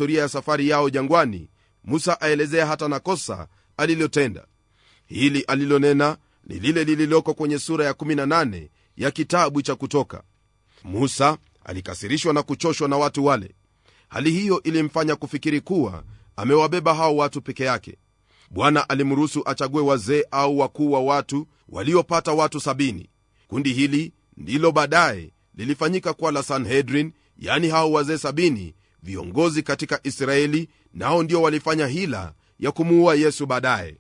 historia ya safari yao jangwani musa aelezea hata na kosa alilotenda hili alilonena ni lile lililoko kwenye sura ya 18 ya kitabu cha kutoka musa alikasirishwa na kuchoshwa na watu wale hali hiyo ilimfanya kufikiri kuwa amewabeba hao watu peke yake bwana alimruhusu achague wazee au wakuu wa watu waliopata watu sabini kundi hili ndilo baadaye lilifanyika kuwa la sanhedrin yani hao wazee sabini viongozi katika israeli nao ndio walifanya hila ya kumuua yesu baadaye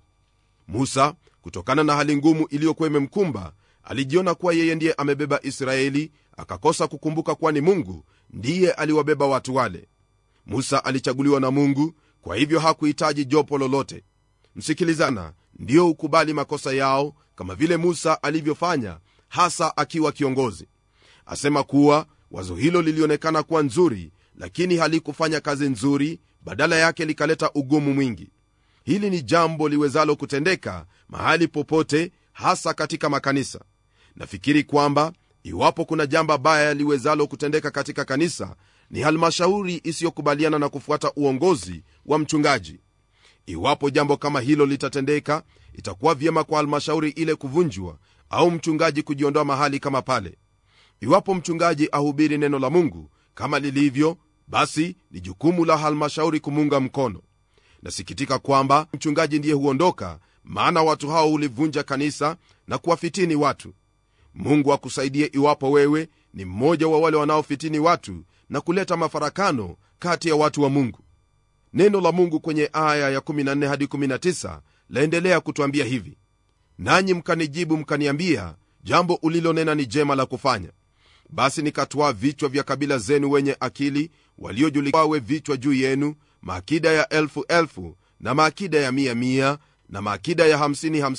musa kutokana na hali ngumu iliyokuwa imemkumba alijiona kuwa yeye ndiye amebeba israeli akakosa kukumbuka kuwa ni mungu ndiye aliwabeba watu wale musa alichaguliwa na mungu kwa hivyo hakuhitaji jopo lolote msikilizana ndiyo ukubali makosa yao kama vile musa alivyofanya hasa akiwa kiongozi asema kuwa wazo hilo lilionekana kuwa nzuri lakini halikufanya kazi nzuri badala yake likaleta ugumu mwingi hili ni jambo liwezalo kutendeka mahali popote hasa katika makanisa nafikiri kwamba iwapo kuna jambo baya liwezalo kutendeka katika kanisa ni halmashauri isiyokubaliana na kufuata uongozi wa mchungaji iwapo jambo kama hilo litatendeka itakuwa vyema kwa halmashauri ile kuvunjwa au mchungaji kujiondoa mahali kama pale iwapo mchungaji ahubiri neno la mungu kama lilivyo basi ni jukumu la halmashauri kumuunga mkono nasikitika kwamba mchungaji ndiye huondoka maana watu hao hulivunja kanisa na kuwafitini watu mungu akusaidie iwapo wewe ni mmoja wa wale wanaofitini watu na kuleta mafarakano kati ya watu wa mungu neno la mungu kwenye aya ya 14 hadi 19 laendelea kutwambia hivi nanyi mkanijibu mkaniambia jambo ulilonena ni jema la kufanya basi nikatwaa vichwa vya kabila zenu wenye akili waliojulikwawe vichwa juu yenu maakida ya elfu elfu na maakida ya mia mia na maakida ya hamsini hamsini